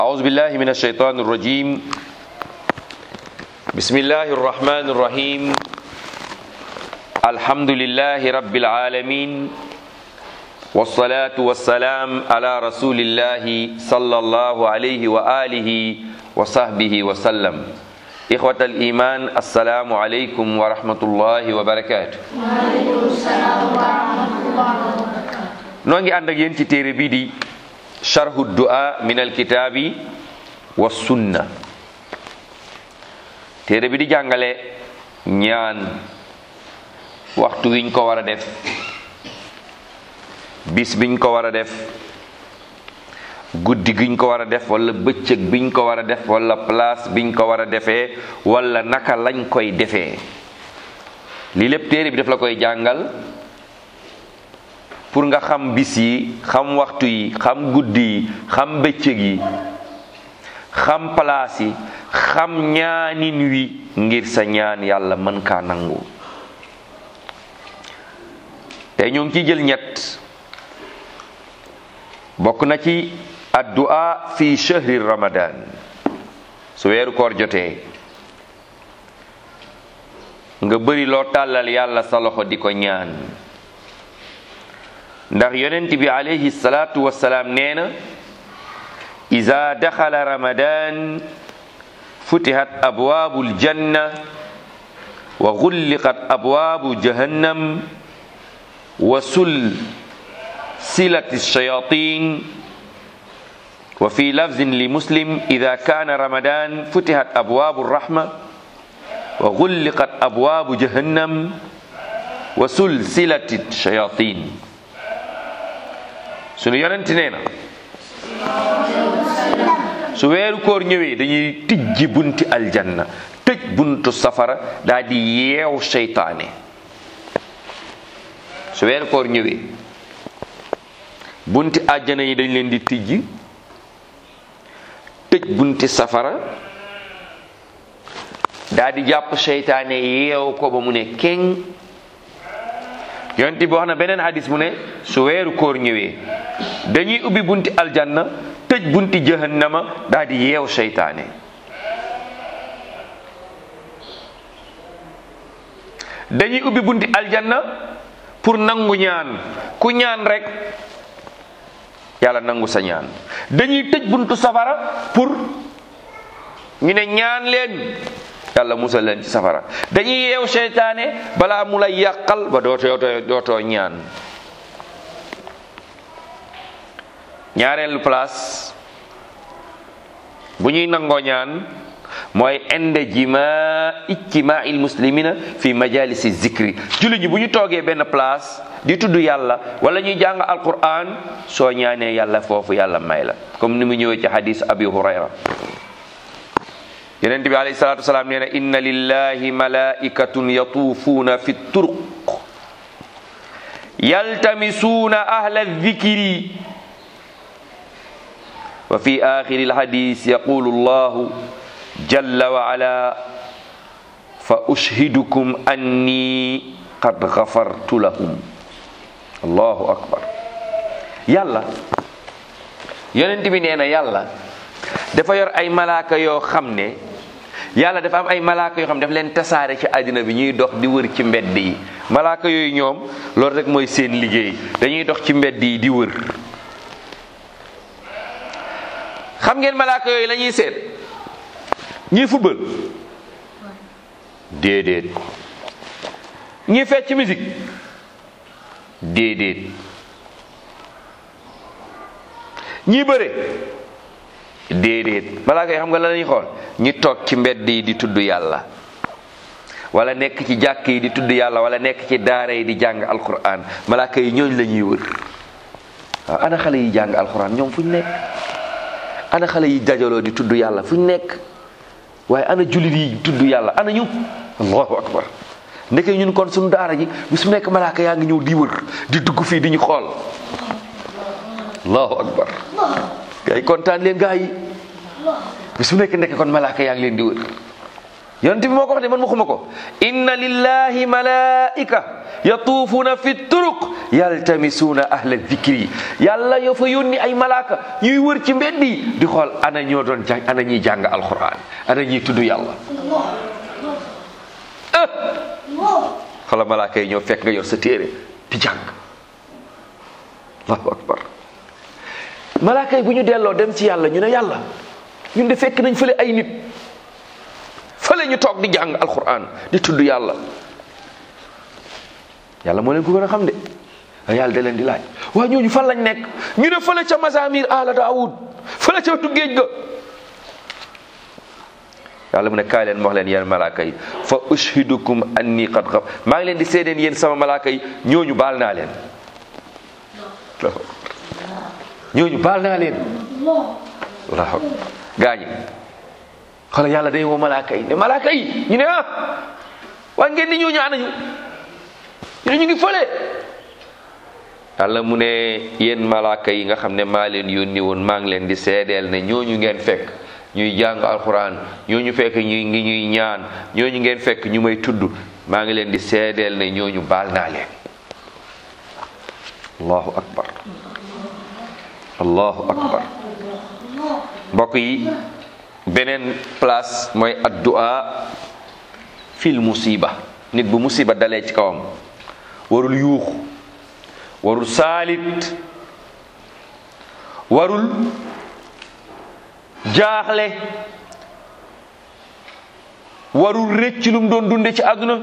أعوذ بالله من الشيطان الرجيم بسم الله الرحمن الرحيم الحمد لله رب العالمين والصلاة والسلام على رسول الله صلى الله عليه وآله وصحبه وسلم إخوة الإيمان السلام عليكم ورحمة الله وبركاته noo ngi ànd ak yéen ci téere bii di charhu du'a min alkitaabi wa sunna téere bi di jàngale ñaan waxtu wiñ ko war a def bis biñ ko war a def guddi giñ ko war a def wala bëccëg biñ ko war a def wala place biñ ko war a defee wala naka lañ koy defee lii lépp téere bi daf la koy jàngal pour nga xam bis yi xam waxtu yi xam guddi yi xam bëccëg yi xam place yi xam ñaanin wi ngir sa ñaan yàlla mën kaa nangu tey ñoo ngi ciy jël ñett bokk na ci addu'a fi shahri ramadan su weeru koor jotee nga bëri loo tàllal yàlla sa loxo di ko ñaan ndax yonent bi alayhi salaatu wassalaam nee na iza daxala ramadan futihat abwaabu aljanna wa gulliqat abwaabu jahannam wa sul silat alshayatin wa fi lafzin li muslim ida kaana ramadan futihat abwaabu alrahma wa gulliqat abwaabu jahannam wa sul silat alshayatin sunu yonent nee na su weeru koor ñëwee dañuy tijji bunti aljanna tëj buntu safara daal di yeew seytaane su weeru koor ñëwee bunti àjjana yi dañ leen di tijji tëj bunti safara daal di jàpp seytaane yeew ko ba mu ne keng yonent bi wax na beneen hadis mu ne su weeru koor ñëwee dañuy ubbi bunti aljanna tëj bunti jahannama daal di yeew seytaane dañuy ubbi bunti aljanna pour nangu ñaan ku ñaan rek yàlla nangu sa ñaan dañuy tëj buntu safara pour ñu ne ñaan leen yàlla musal leen ci safara dañuy yeew seytaane balaa mu lay yàqal ba dootoo dootoo ñaan ñaareelu place bu ñuy nangoo ñaan mooy inde jima ijtimaa il muslimina fi majalisi zikri julli ñi bu ñu toogee benn place di tudd yàlla wala ñuy jàng alquran soo ñaanee yàlla foofu yàlla may la comme ni mu ñëwee ci hadis abi hurayra yonent bi alayhi salatu wasalaam nee na inna lillahi malaikatun yatuufuuna fi turuq yaltamisuuna ahla dhikri wa fi axiri alhadis yaqulu allahu jalla wa ala fa ushhidukum anni qad gafartu lahum allahu akbar yàlla yonent bi nee na yàlla dafa yor ay malaaka yoo xam ne yàlla dafa am ay malaaka yoo xam ne daf leen tasaare ci àddina bi ñuy dox di wër ci mbedd yi malaaka yooyu ñoom loolu rek mooy seen liggéey dañuy dox ci mbedd yi di wër xam ngeen malaaka yooyu la ñuy seet ñuy football déedéet ñuy fecc musique déedéet ñuy bëre déedéet malaaka yi xam nga la lañuy xool ñi toog ci mbedd yi di tudd yàlla wala nekk ci jàkk yi di tudd yàlla wala nekk ci daara yi di jàng alquran malaaka yi ñooñ la ñuy wër waaw ana xale yi jàng alquran ñoom fu ñu nekk ana xale yi dajaloo di tudd yàlla fu ñu nekk waaye ana jullit yi tudd yàlla ana ñu allahu akbar ndeke ñun kon suñu daara ji bi su nekk malaaka yaa ngi ñëw di wër di dugg fii di ñu xool allahu akbar gaa yi kontaan leen gaa yi bi su nekk ndeke kon malaaka yaa ngi leen di wër yonent bi moo ko wax de man waxuma ko inna lillahi malaika yatuufuuna fi turuq yaltamisuuna ahla dikri yàlla yoo fa yónni ay malaaka ñuy wër ci mbedd yi di xool ana ñoo doon jàng ana ñuy jàng alquran ana ñuy tudd yàlla ah xoola malaaka yi ñoo fekk nga yor sa téere di jàng allahu akbar malaaka yi bu ñu delloo dem ci yàlla ñu ne yàlla ñun de fekk nañ fële ay nit fële ñu toog di jàng alquran di tudd yàlla yàlla moo leen ko gën a xam de a yàlla da leen di laaj waa ñooñu fan lañ nekk ñu ne fële ca mazamir ala daawud fële ca wetu géej ga yàlla mu ne kaay leen wax leen yéen malaaka yi fa ushidukum anni qad xaf maa ngi leen di seedeen yéen sama malaaka yi ñooñu baal naa leen ñooñu baal naa leen waaw gaañi xala yàlla day woo malaaka yi ne malaaka yi ñu ne ah waaye ngeen di ñooñu anañu ñu ne ñu ngi fële yàlla mu ne yéen malaaka yi nga xam ne maa leen yónni woon maa ngi leen di seedeel ne ñooñu ngeen fekk ñuy jàng alxuraan ñooñu fekk ñuy ngi ñuy ñaan ñooñu ngeen fekk ñu may tudd maa ngi leen di seedeel ne ñooñu baal naa leen allahu akbar allahu akbar mbokk yi beneen place mooy addu'a fil musiba nit bu musiba dalee ci kawam warul yuuxu warul saalit warul jaaxle warul rëcc lu mu doon dunde ci àdduna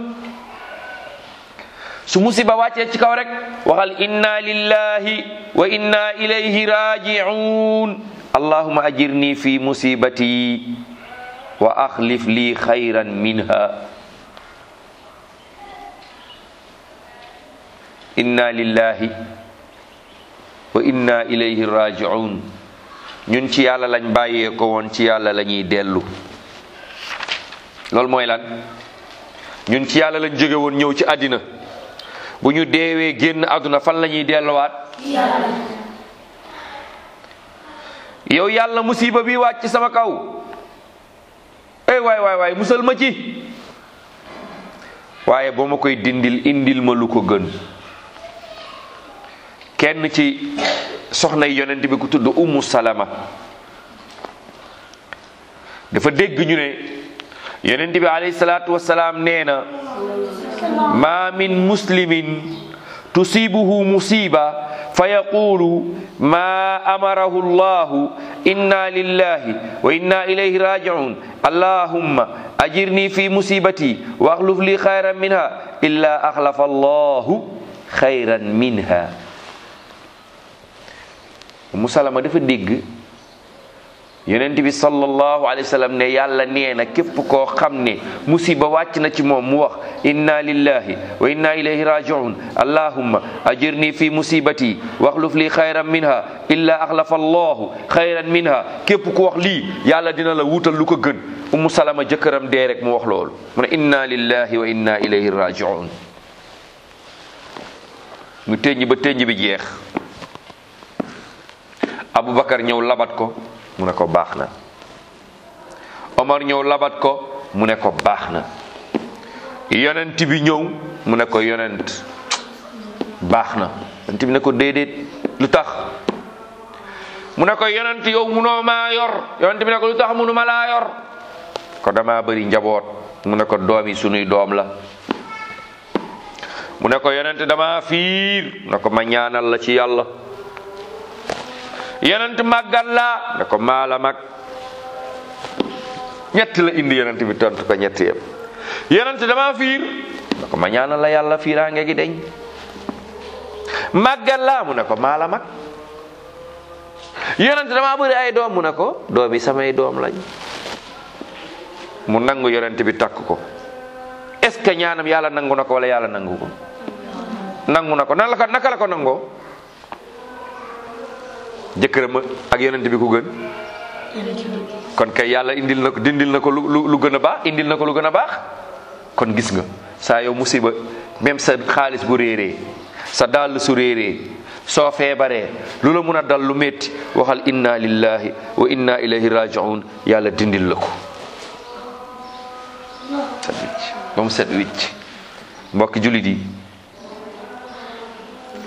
su musiba wàccee ci kaw rek waxal inna lillahi wa inna ilayhi raji'un allahumma ajirni fi musibati wa akhlif li khayran minha inna lillahi wa inna ilayhi raji'un ñun ci yàlla lañ bàyyee ko woon ci yàlla la ñuy dellu loolu mooy lan ñun ci yàlla lañ jóge woon ñëw ci àddina bu ñu deewee génn àdduna fan la ñuy delluwaat yow yàlla musiba bi wàcc sama kaw ey waay waay waay musal ma ci waaye boo ma koy dindil indil ma lu ko gën kenn ci soxna yi yonent bi ku tudd ummu salama dafa dégg ñu ne yonent bi alayhi salaatu wasalaam nee na ma min muslimin tusibuhu musiba fa yaqulu ma amarahu llahu inna lillahi wa inna ilayhi raji'un allahumma ajirni fi musibati wa akhluf li khayran minha illa akhlafa allahu khayran minha musalama dafa dégg yonent bi sallallahu alayhi wa sallam ne yàlla nee na képp koo xam ne musiba wàcc na ci moom mu wax inna lillahi wa inna ilayhi raji'un allahumma ajirni fi musibati waxluf li xayran minha illa axlafa allahu xayran minha képp ku wax lii yàlla dina la wutal lu ko gën umu salama jëkkëram dee rek mu wax loolu mu ne inna lillahi wa inna ilayhi raji'un mu tënj ba tënj bi jeex abubakar ñëw labat ko mu ne ko baax na omar ñëw labat ko mu ne ko baax na yonent bi ñëw mu ne ko yonent baax na yonent bi ne ko déedéet lu tax mu ne ko yonent yow munoo maa yor yonent bi ne ko lu tax munu ma laa yor ko dama bëri njaboot mu ne ko doom yi sunuy doom la mu ne ko yonent dama fiir mu ne ko ma ñaanal la ci yàlla yonent màggat laa ne ko maala mag ñett la indi yonent bi tontu ko ñett yëpp yonent dama fiir ne ko ma ñaanal la yàlla fiiraange gi deñ màggat laa mu ne ko maala mag yonent dama bëri ay doom mu ne ko doom yi samay doom lañ mu nangu yonent bi takk ko est ce que ñaanam yàlla nangu na ko wala yàlla nangu ko nangu na ko nan la ko naka la ko nangoo jëkkëram ak yonent bi ku gën kon kay yàlla indil na ko dindil na ko lu lu gën a baax indil na ko lu gën a baax kon gis nga saa yow musiba même sa xaalis bu réeree sa dàll su réeree soo feebaree lu la mun a dal lu métti waxal inna lillahi wa inna ilayhi raji'un yàlla dindil la ko set wicc ba mu set wicc mbokki jullit yi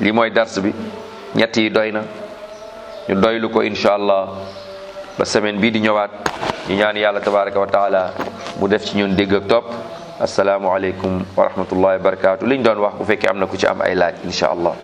lii mooy dars bi ñett yi doy na ñu doylu ko incha allah ba semaine bii di ñëwaat ñu ñaan yàlla tabaraka wa taala mu def ci ñun dégg ak topp asalaamualeykum wa rahmatullahi wa barakatu liñ doon wax bu fekkee am na ku ci am ay laaj incha allah